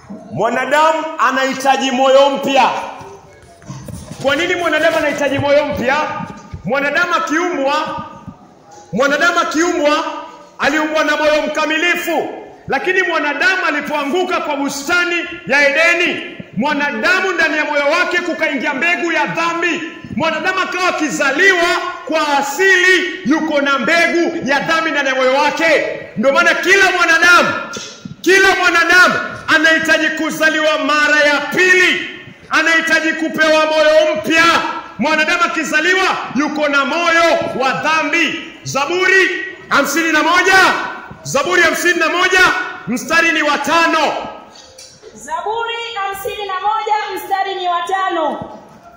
Mwanadamu anahitaji moyo mpya. Kwa nini mwanadamu anahitaji moyo mpya? Mwanadamu akiumbwa, mwanadamu akiumbwa aliumbwa na moyo mkamilifu, lakini mwanadamu alipoanguka kwa bustani ya Edeni, mwanadamu ndani ya moyo wake kukaingia mbegu ya dhambi. Mwanadamu akawa akizaliwa kwa asili, yuko na mbegu ya dhambi ndani ya moyo wake. Ndio maana kila mwanadamu, kila mwanadamu anahitaji kuzaliwa mara ya pili, anahitaji kupewa moyo mpya. Mwanadamu akizaliwa yuko na moyo wa dhambi. Zaburi hamsini na moja Zaburi hamsini na moja mstari ni wa tano. Zaburi hamsini na moja mstari ni wa tano.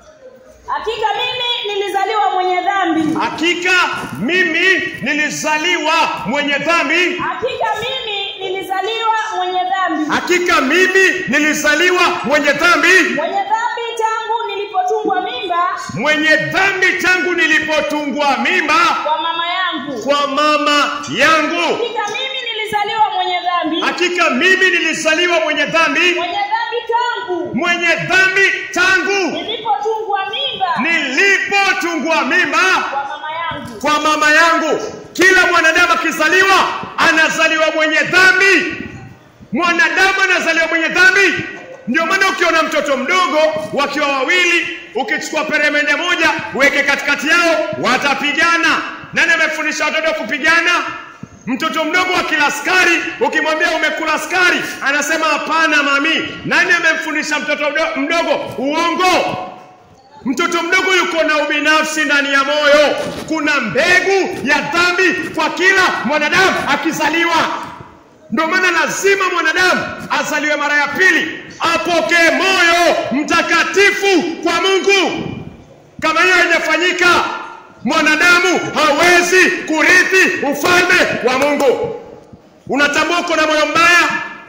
Hakika mimi nilizaliwa mwenye dhambi, Hakika mimi nilizaliwa mwenye dhambi, hakika mimi nilizaliwa mwenye dhambi, hakika mimi nilizaliwa mwenye dhambi, mwenye dhambi tangu nilipotungwa mimba mwenye dhambi tangu nilipotungwa mimba kwa mama yangu. kwa mama yangu. Hakika mimi nilizaliwa mwenye dhambi, Hakika mimi nilizaliwa mwenye dhambi, mwenye dhambi tangu mwenye dhambi tangu nilipotungwa mimba nilipotungwa mimba kwa mama yangu. kwa mama yangu. Kila mwanadamu akizaliwa anazaliwa mwenye dhambi, mwanadamu anazaliwa mwenye dhambi. Ndio maana ukiona mtoto mdogo wakiwa wawili, ukichukua peremende moja uweke katikati yao, watapigana. Nani amefundisha watoto kupigana? Mtoto mdogo wa kila askari, ukimwambia umekula askari, anasema hapana mami. Nani amemfundisha mtoto mdo- mdogo uongo? Mtoto mdogo yuko na ubinafsi ndani ya moyo. Kuna mbegu ya dhambi kwa kila mwanadamu akizaliwa. Ndio maana lazima mwanadamu azaliwe mara ya pili, apokee moyo mtakatifu kwa Mungu. Kama hiyo haijafanyika, mwanadamu hawezi kurithi ufalme wa Mungu. Unatambua uko na moyo mbaya?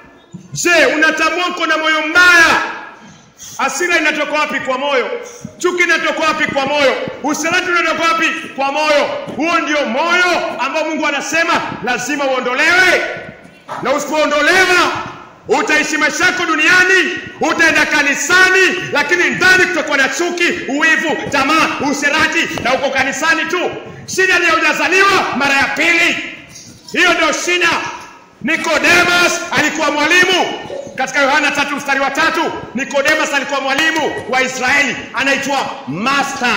Je, unatambua uko na moyo mbaya? Hasira inatoka wapi? Kwa moyo. Chuki inatoka wapi? Kwa moyo. Usaliti unatoka wapi? Kwa moyo. Huo ndio moyo ambao Mungu anasema lazima uondolewe, na usipoondolewa utaishi maisha yako duniani, utaenda kanisani, lakini ndani kutakuwa na chuki, uwivu, tamaa, userati, na uko kanisani tu. Shida ni hujazaliwa mara ya pili. Hiyo ndio shida. Nikodemus alikuwa mwalimu katika Yohana tatu mstari wa tatu. Nikodemus alikuwa mwalimu wa Israeli, anaitwa master.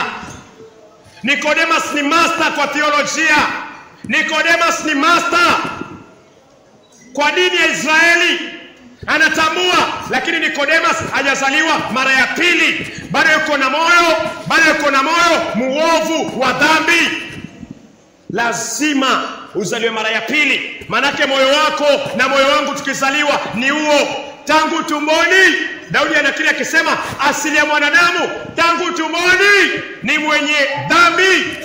Nikodemus ni master kwa theolojia. Nikodemus ni master kwa dini ya Israeli, anatambua. Lakini Nikodemus hajazaliwa mara ya pili, bado yuko na moyo, bado yuko na moyo muovu wa dhambi lazima uzaliwe mara ya pili, manake moyo wako na moyo wangu tukizaliwa ni huo tangu tumboni. Daudi anakiri akisema, asili ya mwanadamu tangu tumboni ni mwenye dhambi.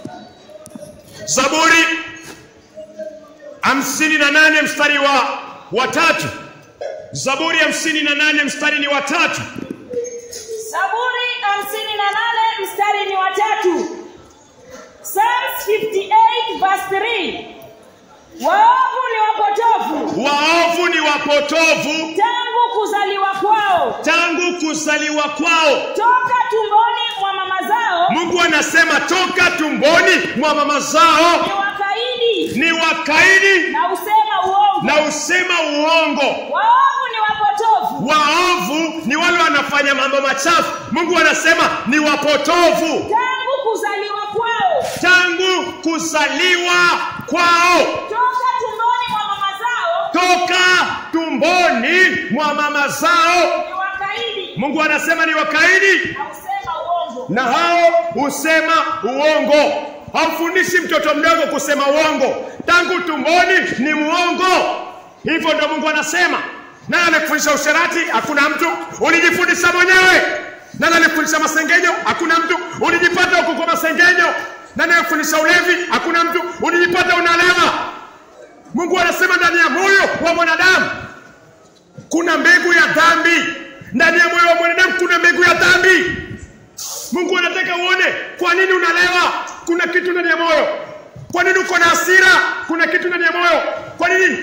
Zaburi hamsini na nane mstari wa watatu. Zaburi hamsini na nane mstari ni watatu. Zaburi hamsini na nane mstari ni watatu. Psalms 58 verse 3. Waovu ni wapotofu Waovu ni wapotovu tangu kuzaliwa kwao, tangu kuzaliwa kwao. toka tumboni mwa mama zao Mungu anasema toka tumboni mwa mama zao ni wakaidi ni wakaidi na usema uongo. na usema uongo. Waovu ni wapotofu Waovu ni wale wanafanya mambo machafu. Mungu anasema ni wapotovu tangu kuzaliwa kwao, tangu kuzaliwa kwao, toka tumboni mwa mama zao toka tumboni mwa mama zao. ni wakaidi Mungu anasema ni wakaidi na usema uongo. na hao husema uongo. Hamfundishi mtoto mdogo kusema uongo, tangu tumboni ni muongo. Hivyo ndio Mungu anasema. Nani alikufundisha usherati? Hakuna mtu, ulijifundisha mwenyewe. Nani alikufundisha masengenyo? Hakuna mtu, ulijipata huko kwa masengenyo. Nani alikufundisha ulevi? Hakuna mtu, ulijipata unalewa. Mungu anasema ndani ya moyo wa mwanadamu kuna mbegu ya dhambi. Ndani ya moyo wa mwanadamu kuna mbegu ya dhambi. Mungu anataka uone kwa nini unalewa. Kuna kitu ndani ya moyo. Kwa nini uko na hasira? Kuna kitu ndani ya moyo. Kwa nini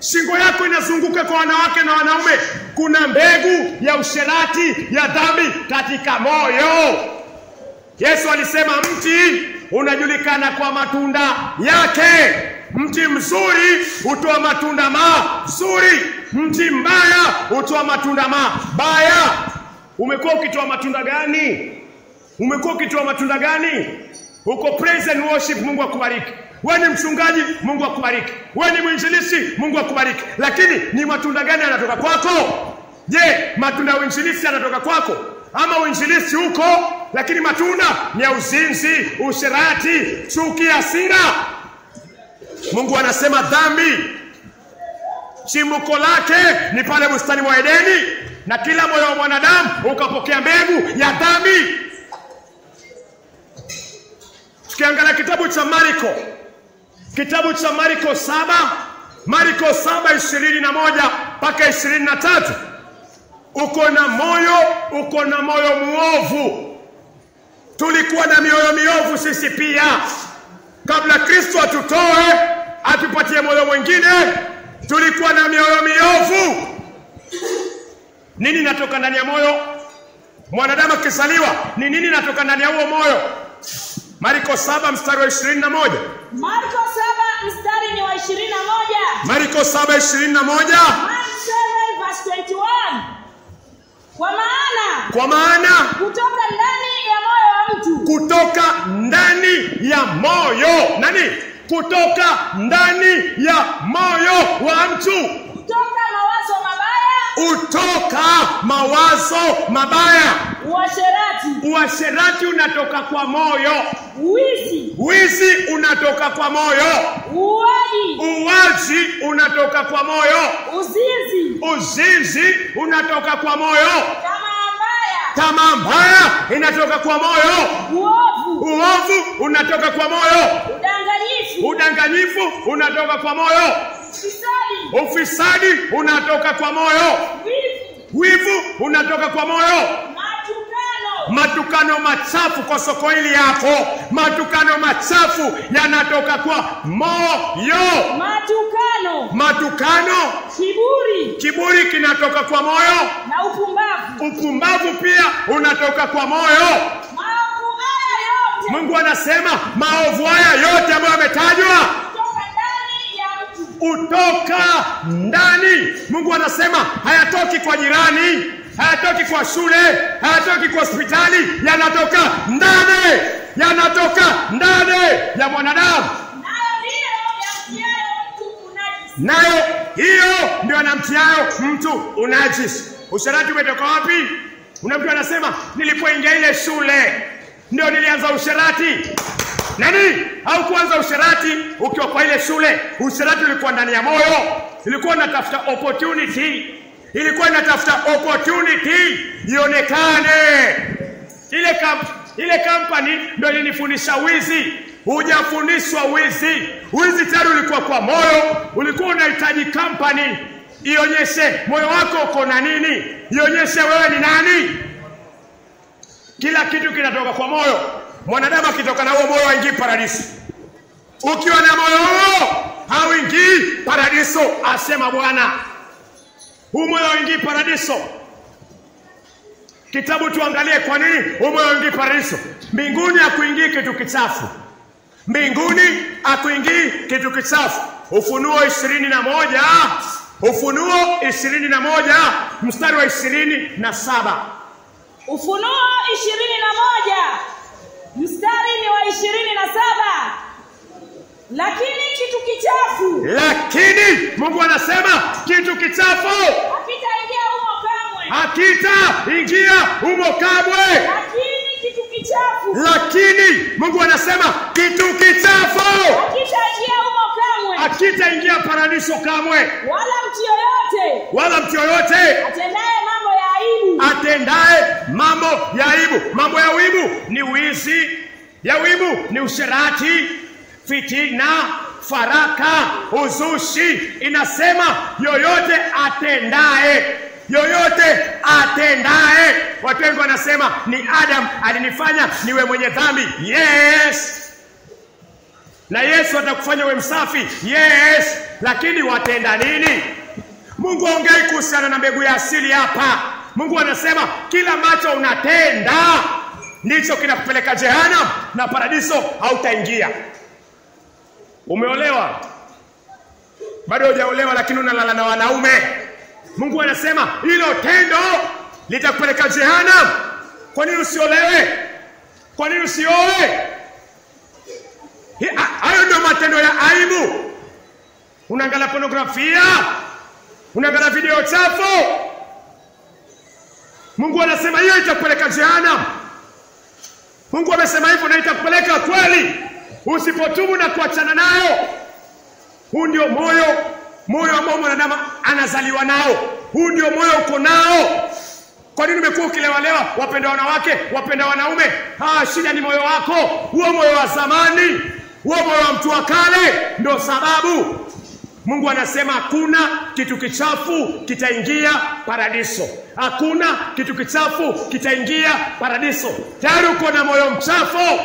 shingo yako inazunguka kwa wanawake na wanaume, kuna mbegu ya usherati ya dhambi katika moyo. Yesu alisema mti unajulikana kwa matunda yake. Mti mzuri hutoa matunda mazuri, mti mbaya hutoa matunda mabaya. Umekuwa ukitoa matunda gani? Umekuwa ukitoa matunda gani? Uko praise and worship, Mungu akubariki. Wewe ni mchungaji, Mungu akubariki. Wewe ni mwinjilisti, Mungu akubariki. Lakini ni matunda gani yanatoka kwako? Je, matunda ya uinjilisti yanatoka kwako? Ama uinjilisti huko, lakini matunda ni ya uzinzi, usherati, chuki, hasira. Mungu anasema dhambi chimbuko lake ni pale bustani mwa Edeni, na kila moyo wa mwanadamu ukapokea mbegu ya dhambi. Tukiangalia kitabu cha Marko, kitabu cha Marko saba, Marko saba ishirini na moja mpaka ishirini na tatu uko na moyo, uko na moyo muovu. Tulikuwa na mioyo miovu sisi pia, kabla Kristo atutoe atupatie moyo mwingine, tulikuwa na mioyo miovu. Nini natoka ndani ya moyo? Mwanadamu akizaliwa ni nini natoka ndani ya huo moyo? Marko saba mstari wa ishirini na moja Marko saba mstari ni wa ishirini na moja. Marko saba ishirini na moja Mark 7 verse 21. Kwa maana kwa maana kutoka ndani ya moyo wa mtu kutoka ndani ya moyo nani? Kutoka ndani ya moyo wa mtu kutoka mawazo mabaya, utoka mawazo mabaya. uasherati, Uasherati unatoka kwa moyo, uwizi, wizi unatoka kwa moyo, uuaji, uwaji unatoka kwa moyo, uzinzi, uzinzi unatoka kwa moyo, tamaa mbaya, tamaa mbaya inatoka kwa moyo, uovu, uovu unatoka kwa moyo, udanganyifu, udanganyifu unatoka kwa moyo, ufisadi, ufisadi unatoka kwa moyo, wivu, wivu unatoka kwa moyo, matukano, matukano machafu kwa soko hili yako, matukano machafu yanatoka kwa moyo, matukano, matukano, kiburi kiburi kinatoka kwa moyo, na upumbavu. upumbavu pia unatoka kwa moyo. Maovu haya yote Mungu anasema maovu haya yote ambayo yametajwa kutoka ndani ya mtu, utoka ndani. Mungu anasema hayatoki kwa jirani, hayatoki kwa shule, hayatoki kwa hospitali, yanatoka ndani, yanatoka ndani ya mwanadamu. nayo ndiyo yamtiayo mtu unajisi. Nayo hiyo ndio anamtiayo mtu unajisi. Usherati umetoka wapi? Una mtu anasema nilipoingia ile shule ndio nilianza usherati. Nani? Au kuanza usherati ukiwa kwa ile shule? Usherati ulikuwa ndani ya moyo, ilikuwa inatafuta opportunity, ilikuwa inatafuta opportunity ionekane. Ile kamp, ile company ndio ilinifundisha wizi. Hujafundishwa wizi. Wizi tayari ulikuwa kwa moyo, ulikuwa unahitaji company ionyeshe moyo wako uko na nini, ionyeshe wewe ni nani. Kila kitu kinatoka kwa moyo. Mwanadamu akitoka na huo moyo haingii paradiso. Ukiwa na moyo huo hauingii paradiso, asema Bwana. Huu moyo hauingii paradiso. Kitabu tuangalie kwa nini huu moyo hauingii paradiso. Mbinguni hakuingii kitu kichafu, mbinguni hakuingii kitu kichafu. Ufunuo ishirini na moja Ufunuo ishirini na moja mstari wa ishirini na saba Ufunuo ishirini na moja mstari ni wa ishirini na saba lakini kitu kichafu lakini Mungu anasema kitu kichafu hakitaingia humo kamwe, hakitaingia humo kamwe. lakini kitu kichafu Lakini Mungu anasema kitu kichafu hakitaingia humo kamwe, hakitaingia paradiso kamwe, wala mtu yoyote wala mtu yoyote atendaye mambo ya aibu, atendaye mambo ya aibu. Mambo ya aibu ni wizi, ya aibu ni usherati, fitina, faraka, uzushi. Inasema yoyote atendaye yoyote atendaye. Watu wengi wanasema ni Adam alinifanya niwe mwenye dhambi. Yes, na Yesu atakufanya uwe msafi. Yes, lakini watenda nini? Mungu aongei kuhusiana na mbegu ya asili hapa. Mungu anasema kila ambacho unatenda ndicho kinakupeleka jehanamu na paradiso hautaingia. Umeolewa bado hujaolewa, lakini unalala na wanaume. Mungu anasema hilo tendo litakupeleka jehanamu. Kwa nini usiolewe? Kwa nini usioe? Hi- ha- Hayo ndio matendo ya aibu. Unaangalia pornografia, unaangalia video chafu. Mungu anasema hiyo itakupeleka jehanamu. Mungu amesema hivyo na itakupeleka kweli, usipotubu na kuachana nayo. Huu ndio moyo, moyo ambao mwanadamu anazaliwa nao. Huu ndio moyo uko nao. Kwa nini umekuwa ukilewalewa, wapenda wanawake, wapenda wanaume? Ah, shida ni moyo wako, huo moyo wa zamani, huo moyo wa mtu wa kale, ndio sababu Mungu anasema hakuna kitu kichafu kitaingia paradiso. Hakuna kitu kichafu kitaingia paradiso. Tayari uko na moyo mchafu,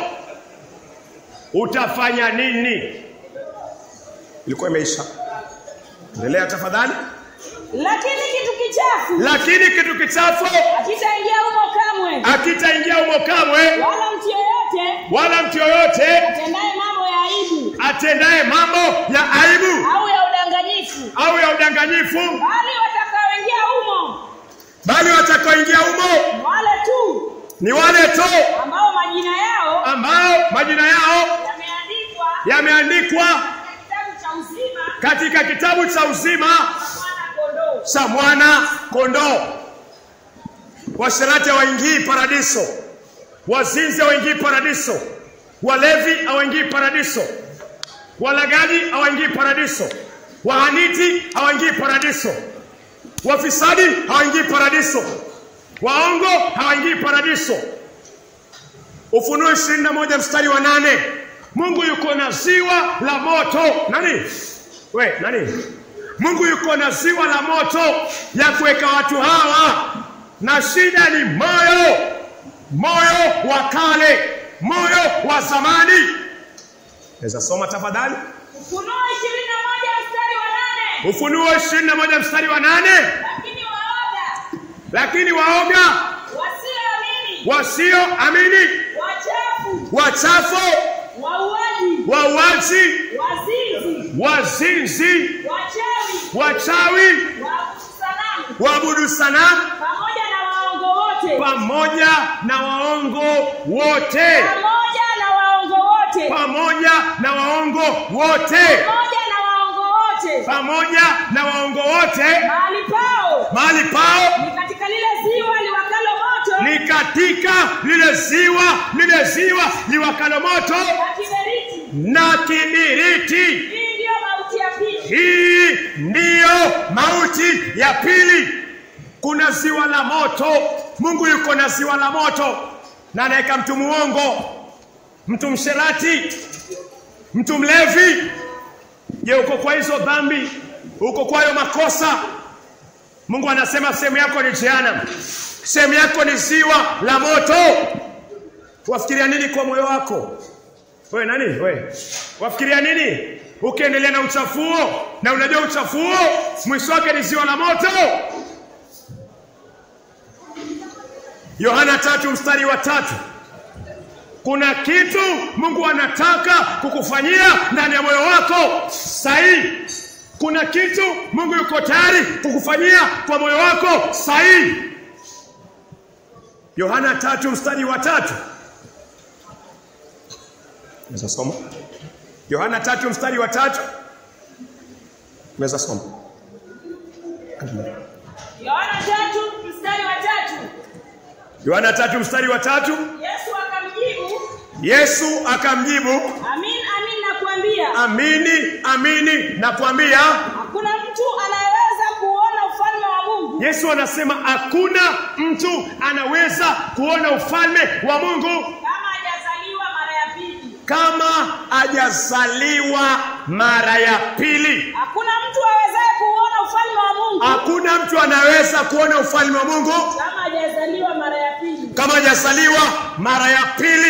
utafanya nini? Ilikuwa imeisha. Endelea tafadhali. lakini kitu kichafu Lakini kitu kichafu hakitaingia humo kamwe akitaingia humo kamwe, wala mtu yeyote wala mtu yoyote atendaye mambo ya aibu atendaye mambo ya aibu au ya udanganyifu au ya udanganyifu, bali watakaoingia humo bali watakaoingia humo ni wale tu ni wale tu ambao majina yao ambao majina yao yameandikwa yameandikwa katika kitabu cha uzima katika kitabu cha uzima mwana kondoo cha mwana kondoo. Washerati hawaingii paradiso, wazinzi hawaingii paradiso, walevi hawaingii paradiso, walagaji hawaingii paradiso, wahaniti hawaingii paradiso, wafisadi hawaingii paradiso, waongo hawaingii paradiso. Ufunuo ishirini na moja mstari wa nane Mungu yuko na ziwa la moto. Nani we nani? Mungu yuko na ziwa la moto ya kuweka watu hawa, na shida ni moyo, moyo wa kale, moyo wa zamani. Naweza soma tafadhali? ufunuo ishirini na moja mstari wa nane Ufunuo ishirini na moja mstari wa nane lakini waoga lakini waoga wasioamini wasioamini, wachafu wachafu, wauaji wauaji, wazinzi wazinzi, wachawi wachawi, wasanamu waabudu sanamu pamoja na waongo wote pamoja na waongo wote, pamoja na waongo wote pamoja na waongo wote, pamoja na waongo wote pamoja na waongo wote. mahali pao Mahali pao ni katika lile ziwa liwakalo moto ni katika lile ziwa, lile ziwa liwakalo moto na kiberiti na kibiriti. hii ndiyo mauti ya pili Hii ndiyo mauti ya pili. Kuna ziwa la moto. Mungu yuko na ziwa la moto, na anaweka mtu muongo, mtu msherati, mtu mlevi. Je, uko kwa hizo dhambi? Uko kwa hayo makosa? Mungu anasema sehemu yako ni jehanamu, sehemu yako ni ziwa la moto. Wafikiria nini kwa moyo wako? We nani? We wafikiria nini ukiendelea na uchafuo, na unajua uchafuo mwisho wake ni ziwa la moto? Yohana tatu mstari wa tatu. Kuna kitu Mungu anataka kukufanyia ndani ya moyo wako sahihi. Kuna kitu Mungu yuko tayari kukufanyia kwa moyo wako sahihi. Yohana tatu mstari wa tatu. Naweza soma? Yohana tatu mstari wa tatu. Naweza soma? yohana tatu mstari wa tatu Yohana tatu mstari wa tatu. yesu akamjibu Yesu akamjibu, amin amin nakuambia amini amini nakwambia. hakuna mtu anayeweza kuona ufalme wa mungu Yesu anasema hakuna mtu anaweza kuona ufalme wa Mungu kama hajazaliwa mara ya pili kama hajazaliwa mara ya pili. hakuna mtu awezaye kuona ufalme wa mungu Hakuna mtu anaweza kuona ufalme wa Mungu kama hajazaliwa mara ya pili kama hajazaliwa mara ya pili.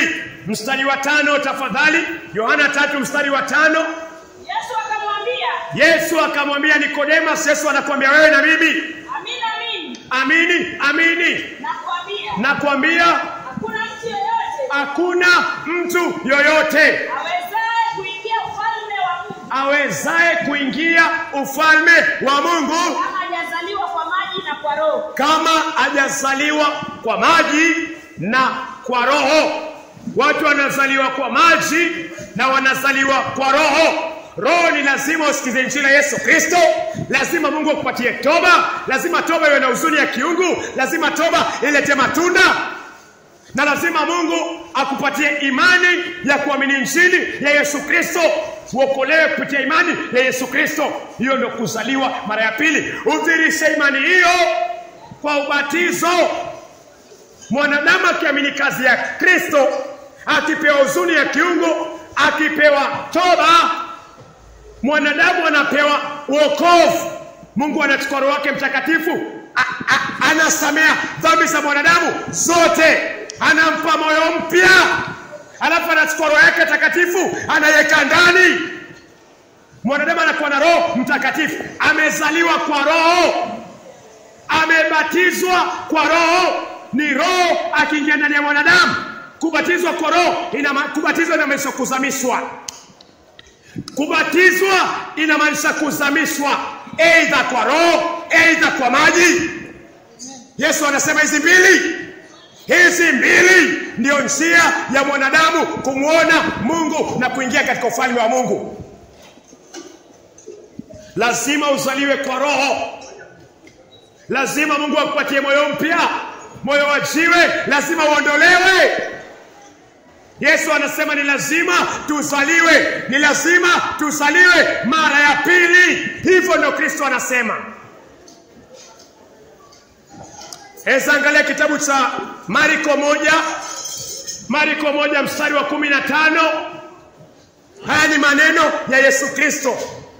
mstari wa tano tafadhali. Yohana tatu mstari wa tano. Yesu akamwambia, Yesu akamwambia Nikodemas, Yesu anakuambia wewe na mimi, amini amini amini amini, nakwambia, nakwambia hakuna mtu yeyote hakuna mtu yoyote awezaye kuingia ufalme wa Mungu awezaye kuingia ufalme wa Mungu kama hajazaliwa kwa maji na kwa Roho. kama hajazaliwa kwa maji na kwa roho. Watu wanazaliwa kwa maji na wanazaliwa kwa roho. Roho ni lazima usikize injili ya Yesu Kristo, lazima Mungu akupatie toba, lazima toba iwe na huzuni ya kiungu, lazima toba ilete matunda, na lazima Mungu akupatie imani ya kuamini injili ya Yesu Kristo, uokolewe kupitia imani ya Yesu Kristo. Hiyo ndio kuzaliwa mara ya pili. Udhirishe imani hiyo kwa ubatizo. Mwanadamu akiamini kazi ya Kristo, akipewa huzuni ya kiungu, akipewa toba, mwanadamu anapewa wokovu. Mungu anachukua Roho wake Mtakatifu, a- a- anasamea dhambi za mwanadamu zote, anampa moyo mpya, alafu anachukua Roho yake Takatifu anaiweka ndani. Mwanadamu anakuwa na Roho Mtakatifu, amezaliwa kwa Roho amebatizwa kwa roho ni roho akiingia ndani ya mwanadamu kubatizwa kwa roho ina ma- kubatizwa inamaanisha kuzamishwa kubatizwa inamaanisha kuzamishwa eidha kwa roho eidha kwa maji yesu anasema hizi mbili hizi mbili ndiyo njia ya mwanadamu kumwona mungu na kuingia katika ufalme wa mungu lazima uzaliwe kwa roho lazima Mungu akupatie moyo mpya, moyo wa jiwe lazima uondolewe. Yesu anasema ni lazima tuzaliwe, ni lazima tuzaliwe mara ya pili. Hivyo ndio Kristo anasema. Eza angalia kitabu cha Marko moja, Marko moja mstari wa kumi na tano. Haya ni maneno ya Yesu Kristo.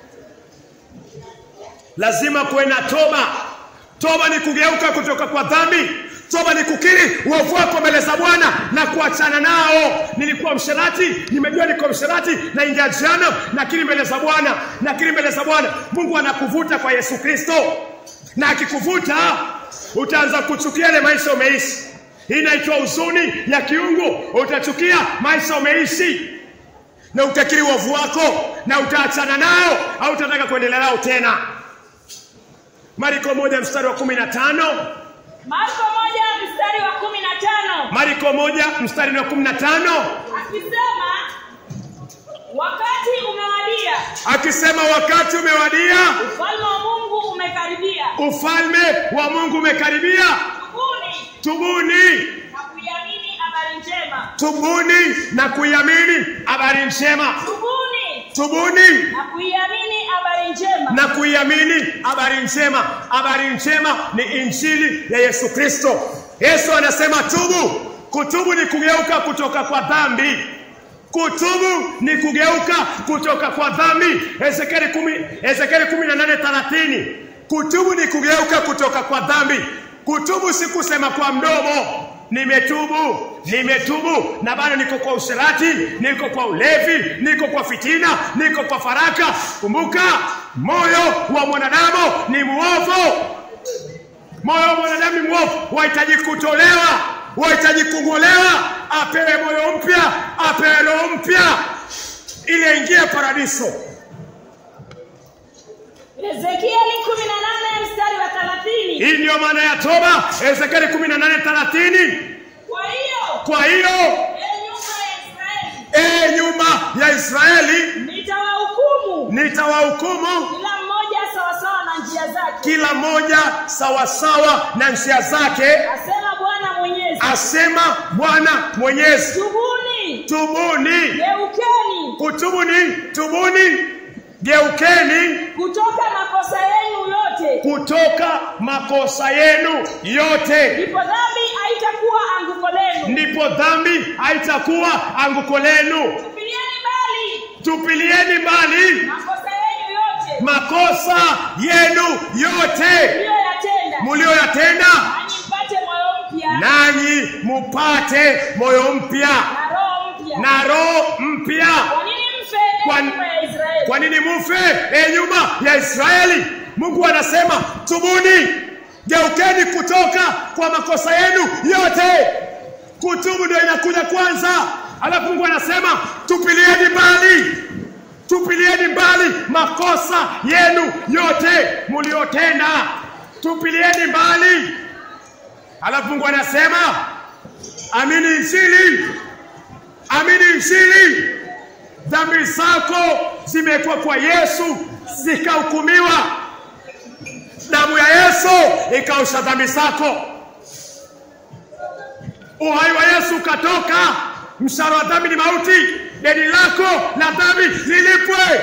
Lazima kuwe na toba. Toba ni kugeuka kutoka kwa dhambi. Toba ni kukiri uovu wako mbele za Bwana na kuachana nao. Nilikuwa msherati, nimejua niko msherati, naingia jana, nakiri mbele za Bwana, nakiri mbele za Bwana. Mungu anakuvuta kwa Yesu Kristo, na akikuvuta utaanza kuchukia ile maisha umeishi. Hii inaitwa huzuni ya kiungu. Utachukia maisha umeishi na utakiri uovu wako na utaachana nao, au utataka kuendelea nao tena. Marko moja mstari wa kumi na tano Marko moja mstari wa kumi na tano Marko moja mstari wa kumi na tano akisema wakati umewadia, akisema wakati umewadia, ufalme wa Mungu umekaribia, ufalme wa Mungu umekaribia, tubuni tubuni, na kuiamini habari njema, tubuni na kuiamini habari njema, tubuni tubuni na kuiamini habari njema. na kuiamini habari njema. Habari njema ni injili ya Yesu Kristo. Yesu anasema tubu. Kutubu ni kugeuka kutoka kwa dhambi. Kutubu ni kugeuka kutoka kwa dhambi. Ezekieli kumi, Ezekieli kumi na nane thelathini. Kutubu ni kugeuka kutoka kwa dhambi. Kutubu si kusema kwa mdomo nimetubu, nimetubu na bado niko kwa usherati, niko kwa ulevi, niko kwa fitina, niko kwa faraka. Kumbuka, moyo wa mwanadamu ni mwovu. Moyo wa mwanadamu ni mwovu, wahitaji kutolewa, wahitaji kung'olewa, apewe moyo mpya, apewe roho mpya ili aingie paradiso. Ezekieli kumi na nane mstari wa thelathini. Hii ndiyo maana ya toba, Ezekieli 18:30. Kwa hiyo Kwa hiyo ee nyumba ya Israeli, ee nyumba ya Israeli, nitawahukumu nitawahukumu kila mmoja sawasawa na njia zake, kila mmoja sawasawa na njia zake, asema Bwana Mwenyezi. asema Bwana Mwenyezi. Tubuni, Tubuni, geukeni kutubu ni tubuni, geukeni kutoka makosa yenu yote, kutoka makosa yenu yote, ndipo dhambi haitakuwa anguko lenu. ndipo dhambi haitakuwa anguko lenu. Tupilieni mbali Tupilieni mbali makosa yenu yote makosa yenu yote mliyoyatenda, mlioyatenda, nanyi mpate moyo mpya nanyi mupate moyo mpya na roho mpya. na roho mpya. Kwa nini mfe ee Kwa- nyumba ya Israeli? Kwa nini mufe, e nyumba ya Israeli? Mungu anasema tubuni, geukeni kutoka kwa makosa yenu yote. Kutubu ndio inakuja kwanza, alafu Mungu anasema tupilieni mbali, tupilieni mbali makosa yenu yote mliotenda, tupilieni mbali. Alafu Mungu anasema amini Injili, amini Injili dhambi zako zimekuwa kwa Yesu zikahukumiwa. Damu ya Yesu ikaosha dhambi zako. Uhai wa Yesu ukatoka. Mshahara wa dhambi ni mauti, deni lako la dhambi lilipwe.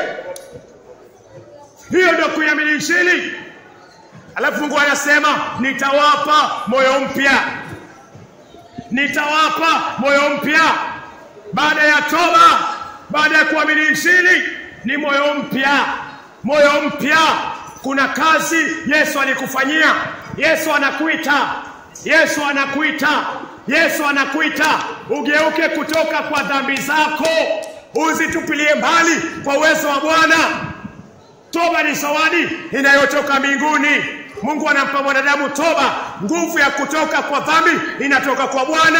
Hiyo ndio kuiamini Injili. Alafu Mungu anasema nitawapa moyo mpya, nitawapa moyo mpya baada ya toba, baada ya kuamini Injili ni moyo mpya, moyo mpya. Kuna kazi Yesu alikufanyia. Yesu anakuita, Yesu anakuita, Yesu anakuita ugeuke kutoka kwa dhambi zako, uzitupilie mbali kwa uwezo wa Bwana. Toba ni zawadi inayotoka mbinguni. Mungu anampa mwanadamu toba. Nguvu ya kutoka kwa dhambi inatoka kwa Bwana.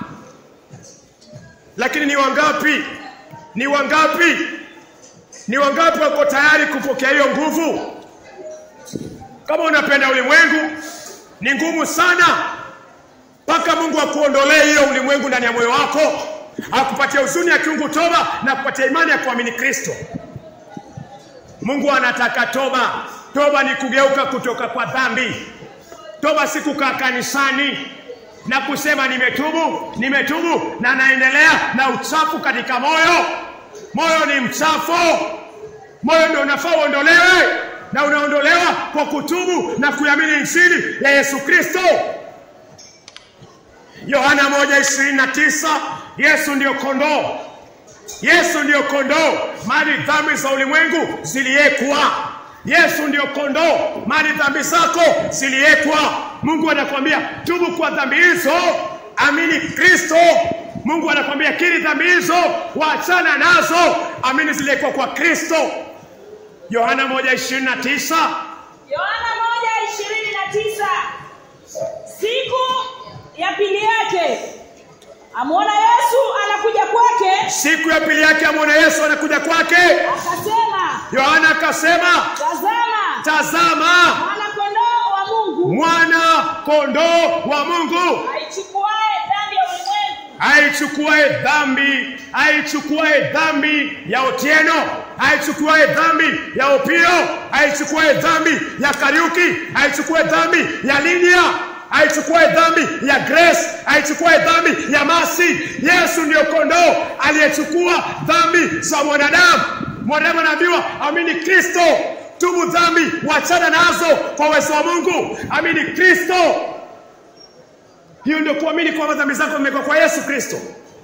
Lakini ni wangapi, ni wangapi, ni wangapi wako tayari kupokea hiyo nguvu? Kama unapenda ulimwengu, ni ngumu sana mpaka Mungu akuondolee hiyo ulimwengu ndani ya moyo wako, akupatia huzuni ya kiungu toba na kupatia imani ya kuamini Kristo. Mungu anataka toba. Toba ni kugeuka kutoka kwa dhambi. Toba si kukaa kanisani na kusema nimetubu, nimetubu na naendelea na uchafu katika moyo. Moyo ni mchafu, moyo ndio unafaa uondolewe, na unaondolewa kwa kutubu na kuamini injili ya Yesu Kristo. Yohana 1:29 Yesu ndio kondoo Yesu ndiyo kondoo mali dhambi za ulimwengu ziliekwa. Yesu ndiyo kondoo mali dhambi zako ziliekwa. Mungu anakwambia tubu kwa dhambi hizo, amini Kristo. Mungu anakwambia kiri dhambi hizo, waachana nazo, amini ziliekwa kwa Kristo. Yohana 1:29 Yohana moja ishirini na tisa siku ya pili yake amwona Yesu anakuja kwake, siku ya pili yake amwona Yesu anakuja kwake. akasema, Yohana akasema, tazama tazama mwana kondoo wa Mungu mwana kondoo wa Mungu aichukuae dhambi ya ulimwengu. aichukuae dhambi, aichukuae dhambi ya Otieno, aichukuae dhambi ya Opio, aichukuae dhambi ya Kariuki, aichukuae dhambi ya Lidia, aichukuae dhambi ya Grace, aichukuae dhambi ya Masi. Yesu ndiyo kondoo aliyechukua dhambi za mwanadamu. Mwanadamu anaambiwa amini Kristo, tubu dhambi, wachana nazo kwa uwezo wa Mungu, amini Kristo. Hiyo ndio kuamini kwamba dhambi zako zimekuwa kwa Yesu Kristo.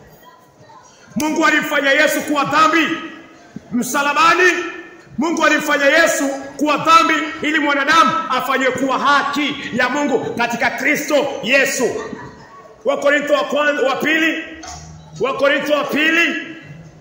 Mungu alimfanya Yesu kuwa dhambi msalabani. Mungu alimfanya Yesu kuwa dhambi ili mwanadamu afanywe kuwa haki ya Mungu katika Kristo Yesu. Wakorintho wa kwanza wa pili, Wakorintho wa pili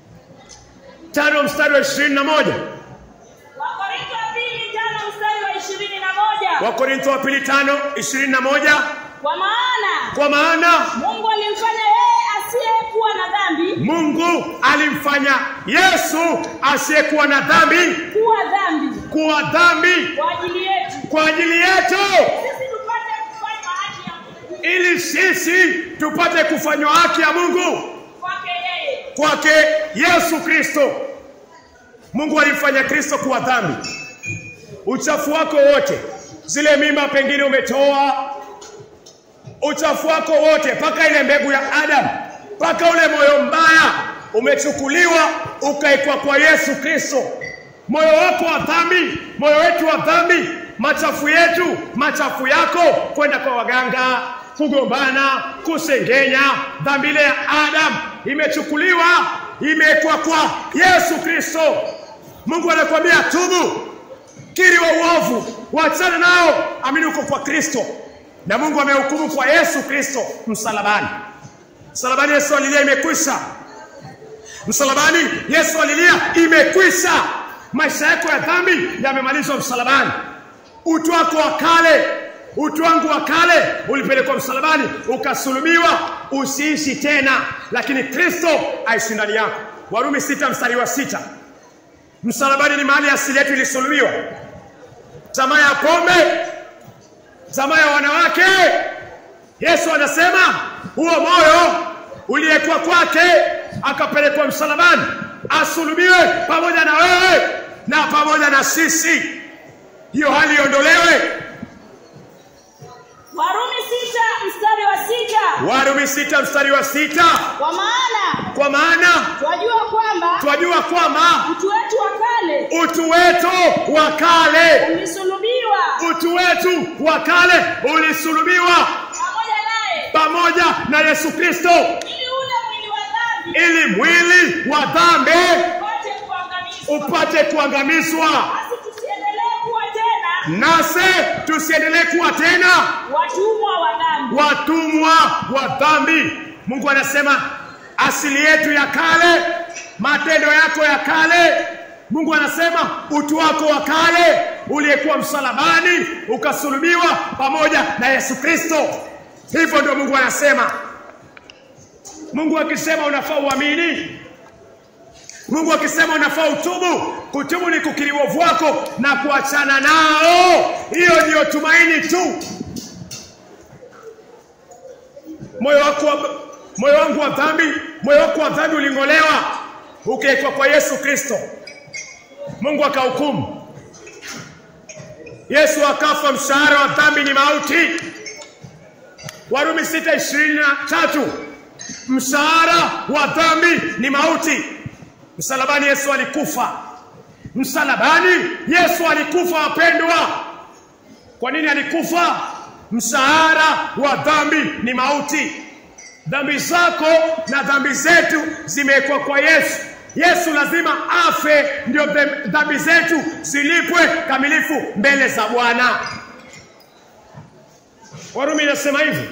tano mstari wa ishirini na moja Wakorintho wa pili tano mstari wa ishirini na moja Wakorintho wa pili tano ishirini na moja kwa maana kwa maana Mungu alimfanya yeye asiyekuwa na dhambi Mungu alimfanya Yesu asiyekuwa na dhambi kuwa dhambi kuwa dhambi kwa ajili yetu kwa ajili yetu sisi tupate kufanywa haki ya Mungu ili sisi tupate kufanywa haki ya Mungu kwake yeye. kwake Yesu Kristo. Mungu alimfanya Kristo kuwa dhambi. Uchafu wako wote, zile mimba pengine umetoa, uchafu wako wote, mpaka ile mbegu ya Adamu, mpaka ule moyo mbaya umechukuliwa ukaekwa kwa Yesu Kristo. Moyo wako wa dhambi, moyo wetu wa dhambi, machafu yetu, machafu yako, kwenda kwa waganga, kugombana, kusengenya, dhambi ile ya Adamu imechukuliwa, imewekwa kwa Yesu Kristo. Mungu anakuambia tubu, kiri wa uovu, wachana nao, amini uko kwa Kristo. Na Mungu amehukumu kwa Yesu Kristo msalabani. Msalabani Yesu alilia, imekwisha. msalabani yesu alilia imekwisha maisha yako ya dhambi yamemalizwa msalabani utu wako wa kale utu wangu wa kale ulipelekwa msalabani ukasulubiwa usiishi tena lakini kristo aishi ndani yako warumi sita mstari wa sita msalabani ni mahali asili yetu ilisulubiwa tamaa ya pombe tamaa ya wanawake yesu anasema huo moyo uliyekuwa kwake akapelekwa msalabani asulubiwe pamoja na wewe na pamoja na sisi hiyo hali iondolewe warumi sita mstari wa sita warumi sita mstari wa sita kwa maana kwa maana twajua kwamba twajua kwamba mtu wetu wa kale utu wetu wa kale ulisulubiwa utu wetu wa kale ulisulubiwa pamoja naye pamoja na yesu kristo ili ule mwili wa dhambi ili mwili wa dhambi upate kuangamizwa upate kuangamizwa basi tusiendelee kuwa tena nase tusiendelee kuwa tena watumwa wa dhambi watumwa wa dhambi mungu anasema asili yetu ya kale matendo yako ya kale mungu anasema utu wako wa kale uliyekuwa msalabani ukasulubiwa pamoja na yesu kristo hivyo ndio mungu anasema mungu akisema unafaa uamini mungu akisema unafaa utubu kutubu ni kukiri uovu wako na kuachana nao hiyo ndiyo tumaini tu moyo wako wa, moyo wangu wa dhambi moyo wako wa dhambi uling'olewa ukiwekwa kwa yesu kristo mungu akahukumu yesu akafa mshahara wa dhambi ni mauti warumi sita ishirini na tatu mshahara wa dhambi ni mauti msalabani yesu alikufa msalabani yesu alikufa wapendwa kwa nini alikufa mshahara wa dhambi ni mauti dhambi zako na dhambi zetu zimewekwa kwa yesu yesu lazima afe ndio dhem- dhambi zetu zilipwe kamilifu mbele za bwana warumi inasema hivi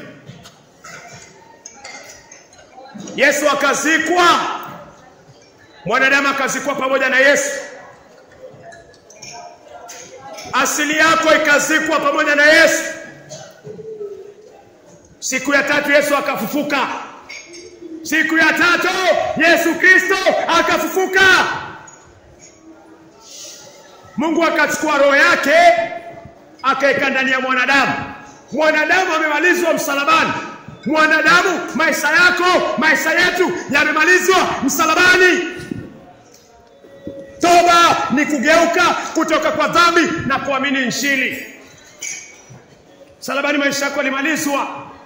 yesu akazikwa mwanadamu akazikwa pamoja na yesu asili yako ikazikwa pamoja na yesu siku ya tatu yesu akafufuka siku ya tatu yesu kristo akafufuka mungu akachukua roho yake akaweka ndani ya mwanadamu mwanadamu amemalizwa msalabani mwanadamu maisha yako maisha yetu yamemalizwa msalabani toba ni kugeuka kutoka kwa dhambi na kuamini injili msalabani maisha yako yalimalizwa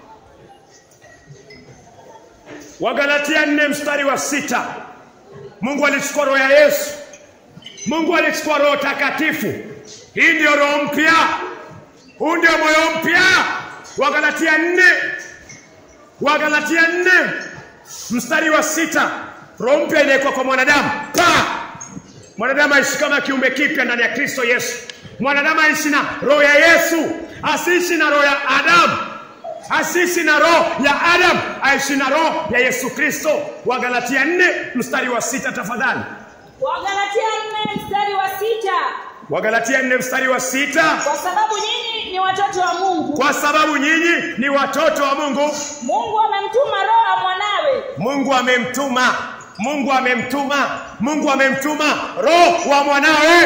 wagalatia nne mstari wa sita mungu alichukua roho ya yesu mungu alichukua roho takatifu hii ndio roho mpya huu ndio moyo mpya wagalatia nne wagalatia nne mstari wa sita roho mpya inawekwa kwa mwanadamu pa mwanadamu aishi kama kiumbe kipya ndani ya kristo yesu mwanadamu aishi na roho ya yesu asiishi na roho ya adamu asiishi na roho ya adamu aishi na roho ya yesu kristo wagalatia nne mstari wa sita tafadhali wagalatia nne mstari wa sita wagalatia nne mstari wa sita kwa sababu nyinyi ni watoto wa mungu kwa sababu nyinyi ni watoto wa mungu mungu amemtuma roho ya mwanawe mungu amemtuma mungu amemtuma mungu amemtuma roho wa mwanawe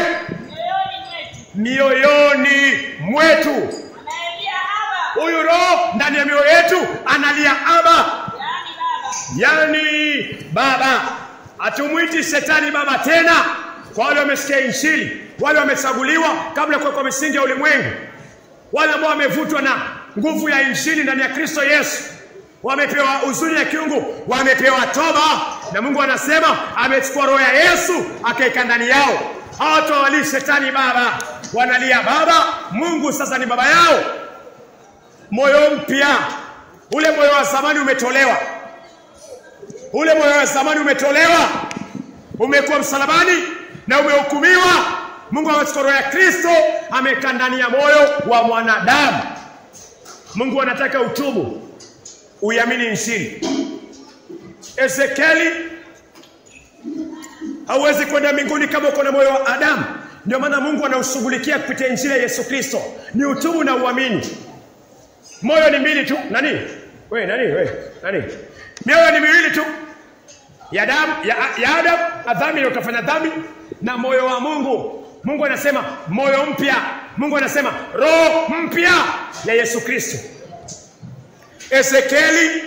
mioyoni mioyoni mwetu mwetu anayelia haba huyu roho ndani ya mioyo yetu analia aba yaani baba yani baba hatumwiti shetani baba tena kwa wale wamesikia injili wale wamechaguliwa kabla ya kuwekwa misingi ya ulimwengu wale ambao wamevutwa na nguvu ya injili ndani ya kristo yesu wamepewa huzuni ya kiungu wamepewa toba na mungu anasema amechukua roho ya yesu akaeka ndani yao hawatawalii shetani baba wanalia baba mungu sasa ni baba yao moyo mpya ule moyo wa zamani umetolewa ule moyo wa zamani umetolewa umekuwa msalabani na umehukumiwa mungu amechukua roho ya kristo ameweka ndani ya moyo wa mwanadamu mungu anataka utubu uiamini injili ezekieli hauwezi kwenda mbinguni kama uko na moyo wa Adamu. Ndio maana Mungu anaushughulikia kupitia injili ya Yesu Kristo, ni utubu na uamini. Moyo ni mbili tu. Nani we nani we nani? Mioyo ni miwili tu ya Adamu ya, ya Adamu na dhambi ndio utafanya dhambi, na moyo wa Mungu. Mungu anasema moyo mpya. Mungu anasema roho mpya ya Yesu Kristo. Ezekieli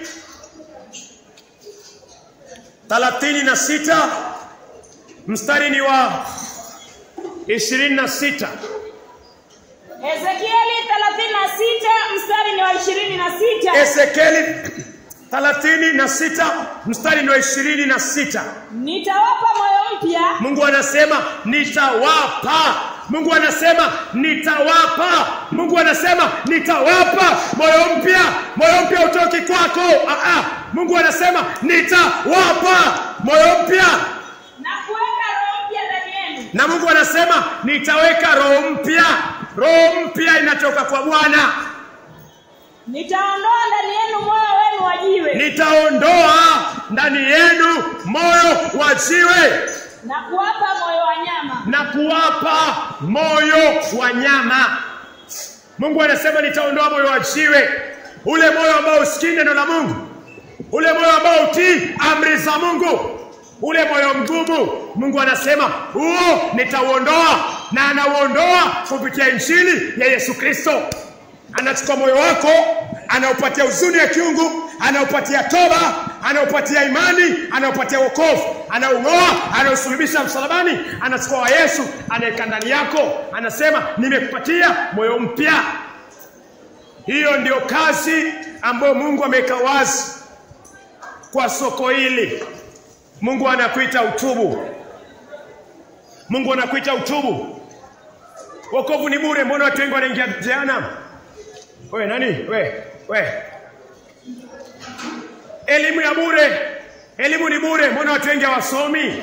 thelathini na sita mstari ni wa ishirini na sita Ezekieli 36 mstari ni wa 26. Ezekieli thelathini na sita mstari ni wa ishirini na sita Nitawapa moyo mpya Mungu anasema nitawapa. Mungu anasema nitawapa. Mungu anasema nitawapa moyo mpya. Moyo mpya utoki kwako. Ah, ah. Mungu anasema nitawapa moyo mpya, na kuweka roho mpya ndani yenu. na Mungu anasema nitaweka roho mpya. Roho mpya inatoka kwa Bwana. Nitaondoa ndani yenu moyo wenu wa jiwe Nitaondoa ndani yenu moyo wa jiwe na kuwapa moyo wa nyama. na kuwapa moyo wa nyama. Mungu anasema nitaondoa moyo wa jiwe, ule moyo ambao usikii neno la Mungu, ule moyo ambao utii amri za Mungu, ule moyo mgumu. Mungu anasema huo nitauondoa, na anauondoa kupitia injili ya Yesu Kristo. Anachukua moyo wako, anaupatia huzuni ya kiungu, anaupatia toba, anaupatia imani, anaupatia wokovu, anaung'oa, anausulubisha msalabani, anachukua wa Yesu, anaweka ndani yako, anasema nimekupatia moyo mpya. Hiyo ndio kazi ambayo Mungu ameweka wazi kwa soko hili. Mungu anakuita utubu. Mungu anakuita utubu. Wokovu ni bure, mbona watu wengi wanaingia jehanamu? We nani? We, we. Elimu ya bure. Elimu ni bure, mbona watu wengi hawasomi?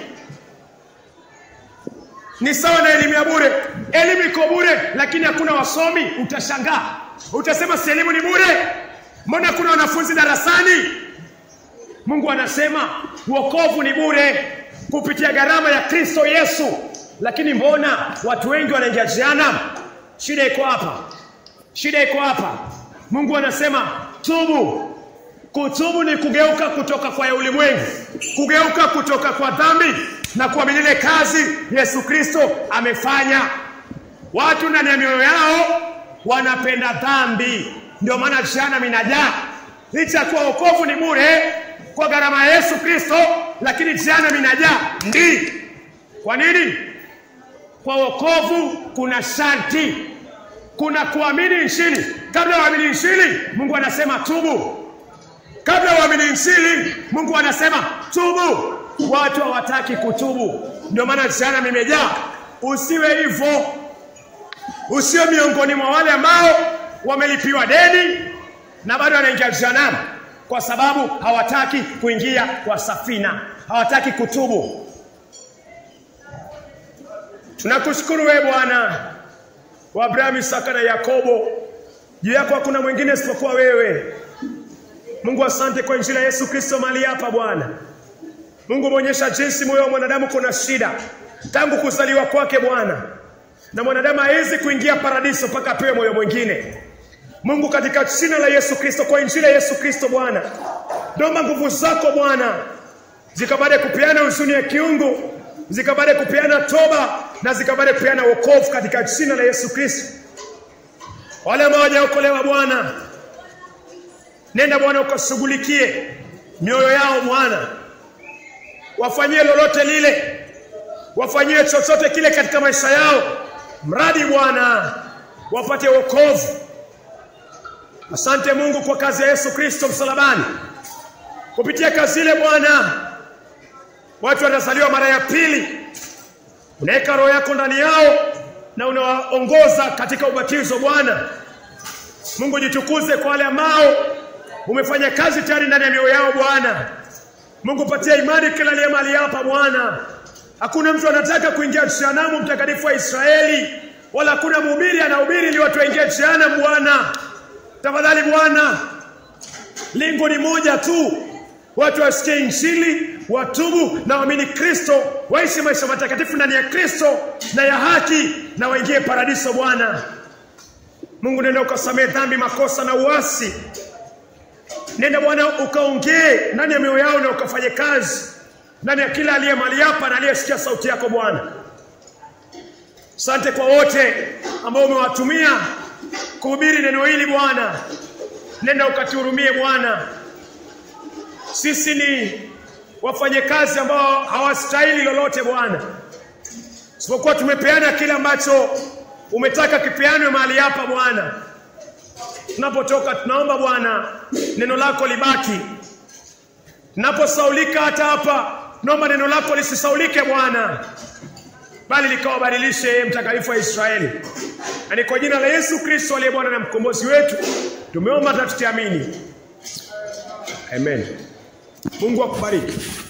Ni sawa na elimu ya bure. Elimu iko bure, lakini hakuna wasomi. Utashangaa, utasema si elimu ni bure, mbona kuna wanafunzi darasani? Mungu anasema wokovu ni bure kupitia gharama ya Kristo Yesu, lakini mbona watu wengi wanaingia jehanamu? Shida iko hapa. Shida iko hapa. Mungu anasema tubu. Kutubu ni kugeuka kutoka kwa ya ulimwengu, kugeuka kutoka kwa dhambi na kuamini ile kazi Yesu Kristo amefanya. Watu ndani ya mioyo yao wanapenda dhambi, ndio maana jehanamu inajaa. Licha ya kuwa wokovu ni bure kwa gharama ya Yesu Kristo, lakini jehanamu inajaa. Ndi kwa nini? Kwa wokovu kuna sharti kuna kuamini injili. Kabla uamini injili, Mungu anasema tubu. Kabla uamini injili, Mungu anasema tubu. Watu hawataki kutubu, ndio maana jehanamu imejaa. Usiwe hivyo, usiwe miongoni mwa wale ambao wamelipiwa deni na bado wanaingia jehanamu, kwa sababu hawataki kuingia kwa safina, hawataki kutubu. Tunakushukuru wewe Bwana wa Abrahamu, Isaka na Yakobo. Juu yako hakuna mwingine isipokuwa wewe. Mungu, asante kwa injili ya Yesu Kristo mahali hapa Bwana. Mungu, umeonyesha jinsi moyo wa mwanadamu kuna shida tangu kuzaliwa kwake Bwana, na mwanadamu hawezi kuingia paradiso mpaka apewe moyo mwingine. Mungu, katika jina la Yesu Kristo, kwa injili ya Yesu Kristo Bwana, naomba nguvu zako Bwana zikabade kupeana huzuni ya kiungu, zikabade kupeana toba na zikabade kupeana wokovu katika jina la Yesu Kristo. Wale ambao hawajaokolewa Bwana, nenda Bwana ukashughulikie mioyo yao Bwana, wafanyie lolote lile, wafanyie chochote kile katika maisha yao, mradi Bwana wapate wokovu. Asante Mungu kwa kazi ya Yesu Kristo msalabani. Kupitia kazi ile Bwana, watu wanazaliwa mara ya pili, unaweka roho yako ndani yao na unawaongoza katika ubatizo Bwana. Mungu, jitukuze kwa wale ambao umefanya kazi tayari ndani ya mioyo yao Bwana. Mungu, patia imani kila aliye mahali hapa Bwana. Hakuna mtu anataka kuingia jehanamu, mtakatifu wa Israeli, wala hakuna mhubiri anahubiri ili watu waingie jehanamu Bwana. Tafadhali Bwana, lengo ni moja tu, watu wasikie Injili, watubu na waamini Kristo, waishi maisha matakatifu ndani ya Kristo na ya haki, na waingie paradiso. Bwana Mungu, nenda ukasamehe dhambi, makosa na uasi. Nenda Bwana ukaongee ndani ya mioyo yao na ukafanye kazi ndani ya kila aliye mahali hapa na aliyesikia sauti yako Bwana. Asante kwa wote ambao umewatumia kuhubiri neno hili Bwana, nenda ukatuhurumie Bwana. Sisi ni wafanyakazi ambao hawastahili lolote Bwana, isipokuwa tumepeana kile ambacho umetaka kipeanwe mahali hapa Bwana. Tunapotoka tunaomba Bwana neno lako libaki. Tunaposaulika hata hapa, tunaomba neno lako lisisaulike Bwana, bali likawabadilishe yeye mtakatifu wa Israeli. Na ni kwa jina la Yesu Kristo aliye Bwana na mkombozi wetu tumeomba na tutiamini, amen. Mungu akubariki.